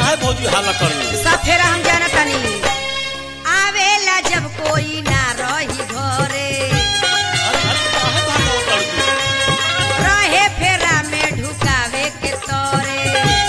काहे भौजी हाला करलू सब फेरा हम जाना तनी आवेला जब कोई ना रही घरे अरे अरे काहे भागो करलू रहे फेरा में ढुकावे के तोरे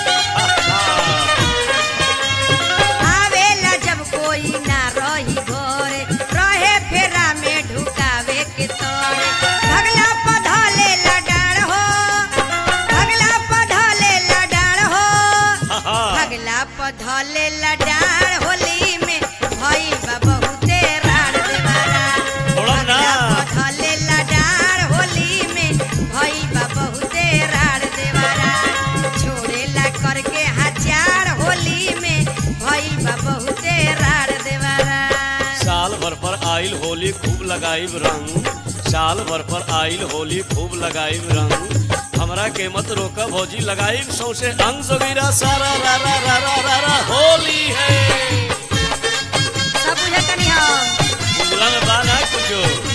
आवेला जब कोई ना रही घरे रहे फेरा में ढुकावे के तोरे भगला पधले लडाड़ हो भगला पधले लडाड़ हो भगला पधले लडाड़ होली में भई बा बहुते राड़ देवारा थोड़ा ना। भगला पधले लडाड़ होली में भई बा बहुते राड़ देवारा छोड़ेला करके हजार होली में भई बा बहुते राड़ देवारा साल भर पर आइल होली खूब लगाइब रंग साल भर पर आइल होली खूब लगाइब रंग हमरा के मत रोका भौजी लगाइब सौसे अंग जोगिरा सारा रा रा रा रा रा रा होली है सब बुझतनी हम बुझला में बा ना कुछो